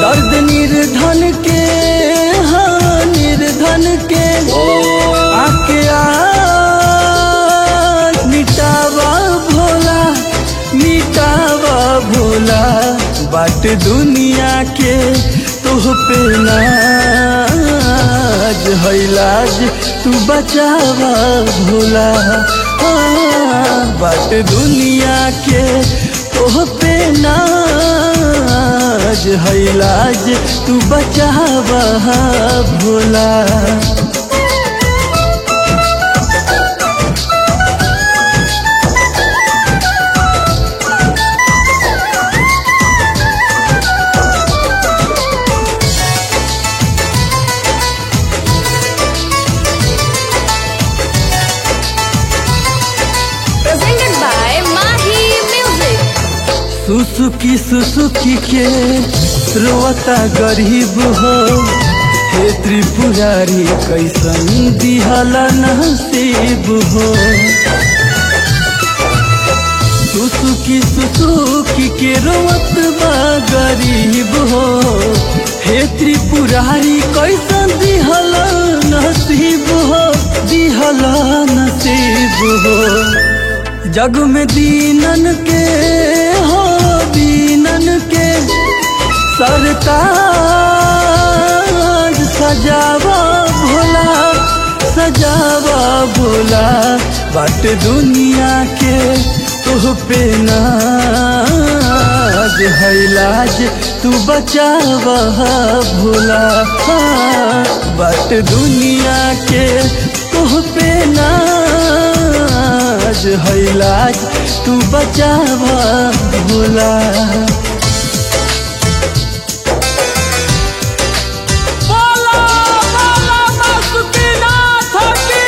दर्द निर्धन के हाँ निर्धन के आके आ मिटावा भोला मिटावा भोला बाट दुनिया के तोह पे नाज है लाज तू बचावा भोला हाँ, बाट दुनिया के तोह पे नाज है लाज तू बचावा Bhola Presented by Mahi Music. सुसुकी सुसुकी के रोता गरीब हो हे त्रिपुरारी कैसन दिहला नसीब हो सुसुकी सुसुकी के रोवत बा गरीब हो हे त्रिपुरारी कैसन दिहला नसीब हो दिहला नसीब हो जग में दीनन के हो दीनन के सरताज सजावा भोला सजावा भोला बाट दुनिया के तुह पे नाज है लाज तू बचावा भोला हाँ, बाट दुनिया के तुह पे नाज है लाज तू बचावा भोला बोला बोला बासुकीनाथ की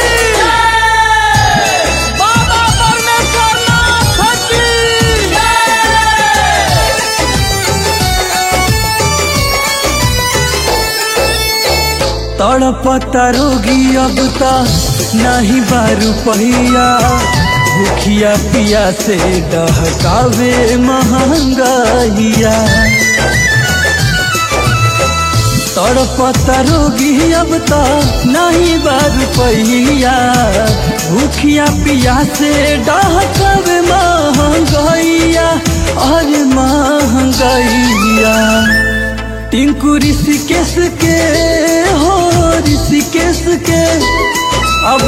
बाबा परमेश्वरनाथ की तड़पता रोगी अब ता नहीं बारू पहिया भूखिया पिया से डहकावे महंगाइया तड़पता रोगी अब ता नहीं बारू पहिया भूखिया पिया से डहकावे महंगाइया अरे महंगाइया टिंकू ऋषिकेश के हो ऋषिकेश के अब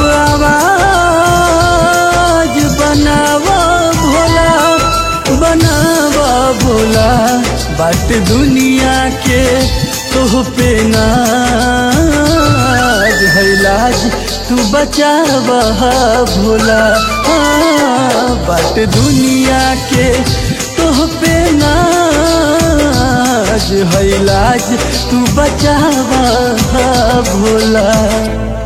आवाज बनावा भोला बनावा भोला बाट दुनिया के तोह पे नाज है लाज तू बचावा भोला हाँ, बाट दुनिया के तोह पे नाज है लाज तू बचावा भोला